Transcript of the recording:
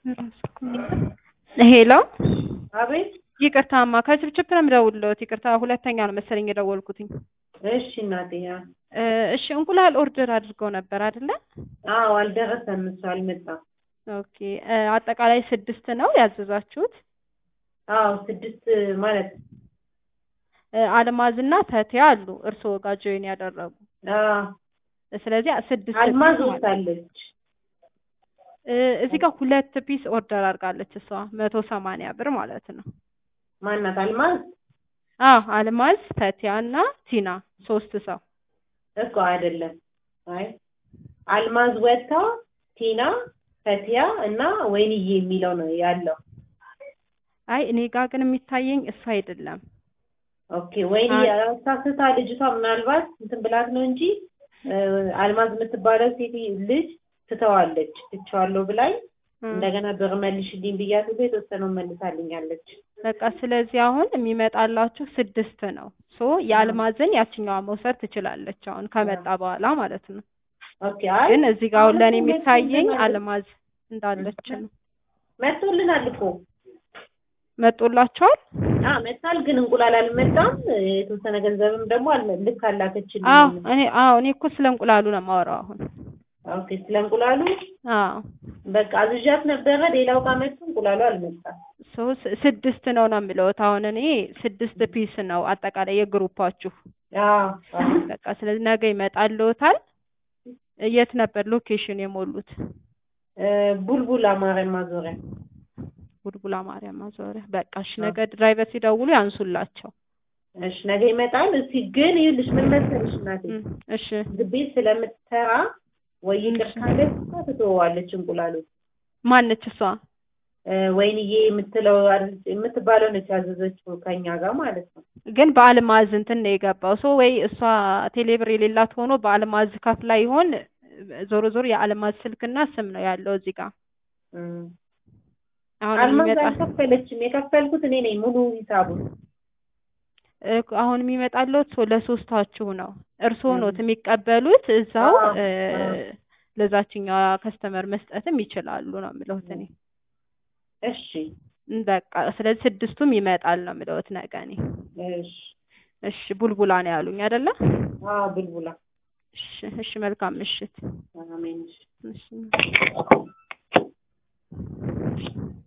ሄሎ አቤት። ይቅርታማ ከችብችብ ነው የምደውልልዎት። ይቅርታ ሁለተኛ ነው መሰለኝ የደወልኩትኝ። እሺ እናቴ። ያ እ እሺ እንቁላል ኦርደር አድርገው ነበር አይደለ? አዎ፣ አልደረሰም። እሱ አልመጣም። ኦኬ እ አጠቃላይ ስድስት ነው ያዘዛችሁት? አዎ፣ ስድስት ማለት እ አልማዝና ተቲያ አሉ እርስዎ ጋር ጆይን ያደረጉ። አዎ፣ ስለዚህ ስድስት አልማዝ ፒስ ማለት- ወስዳለች። እ እዚህ ጋር ሁለት ፒስ ኦርደር አድርጋለች እሷ መቶ ሰማንያ ብር ማለት ነው። ማናት? አልማዝ አዎ አልማዝ ተቲያ እና ቲና ሶስት ሰው እኮ አይደለም። አይ አልማዝ ወጥታ ቲና፣ ፈቲያ እና ወይንዬ የሚለው ነው ያለው። አይ እኔ ጋር ግን የሚታየኝ እሱ አይደለም። ኦኬ ወይንዬ ሳስታ ልጅቷ ምናልባት እንትን ብላት ነው እንጂ እ አልማዝ የምትባለው ሴት ልጅ ትተዋለች። ትቼዋለሁ ብላኝ እ እንደገና ብር መልሽልኝ ብያት ሁሉ የተወሰነው መልሳልኛለች። በቃ ስለዚህ አሁን የሚመጣላችሁ ስድስት ነው። ሶ የአልማዝን ያችኛዋ መውሰድ ትችላለች አሁን ከመጣ በኋላ ማለት ነው። ኦኬ አይ ግን እዚህ ጋር አሁን ለእኔ አሁን የሚታየኝ መጥቶልናል። አልማዝ እንዳለች ነው። መጥቶልናል እኮ መጦላቸዋል? አ መጣል ግን እንቁላል አልመጣም። የተወሰነ ገንዘብም ደግሞ አልመ- ልክ አላከችልኝ። አዎ እኔ አዎ እኔ እኮ ስለ እንቁላሉ ነው የማወራው አሁን። ኦኬ ስለ እንቁላሉ አዎ በቃ አዝዣት ነበረ። ሌላው ጋር መጥቶ እንቁላሉ አልመጣም። ሶ ስ- ስድስት ነው ነው የምለውት አሁን እኔ ስድስት ፒስ ነው አጠቃላይ የግሩፓችሁ። አዎ አዎ። በቃ ስለዚህ ነገ ይመጣልዎታል። የት ነበር ሎኬሽን የሞሉት? እ ቡልቡላ ማርያም ማዞሪያ ቡልቡላ ማርያም ማዞሪያ። በቃ እሺ ነገ ድራይቨር ሲደውሉ ያንሱላቸው። እሺ ነገ ይመጣል። እስኪ ግን ይኸውልሽ ምን መሰለሽ እናቴ እም፣ እሺ ቤት ስለምትሰራ ወይ ይቅር ካለች እሷ ትተወዋለች እንቁላሉ ማነች እሷ? እ ወይንዬ የምትለው አይደል- የምትባለው ነች ያዘዘችው ከኛ ጋር ማለት ነው። ግን በአልማዝ እንትን ነው የገባው። ሶ ወይ እሷ ቴሌብር የሌላት ሆኖ በአልማዝ ከፍላ ይሆን? ዞሮ ዞሮ የአልማዝ ስልክና ስም ነው ያለው እዚህ ጋር። እም። አሁን አልማዝ የሚመጣ አልከፈለችም። የከፈልኩት እኔ ነኝ ሙሉ ሂሳቡን። እ አሁን የሚመጣለት ሶ ለሶስታችሁ ነው። እርስዎ እም። ኖት የሚቀበሉት እዛው አዎ፣ እ አዎ። ለዛችኛዋ ከስተመር መስጠትም ይችላሉ ነው የምለውት እኔ። እሺ በቃ ስለዚህ ስድስቱም ይመጣል ነው የምለውት ነገ እኔ። እሺ። እሺ ቡልቡላ ነው ያሉኝ አይደለ? አዎ ቡልቡላ። እሺ እሺ መልካም ምሽት። አሜን። እሺ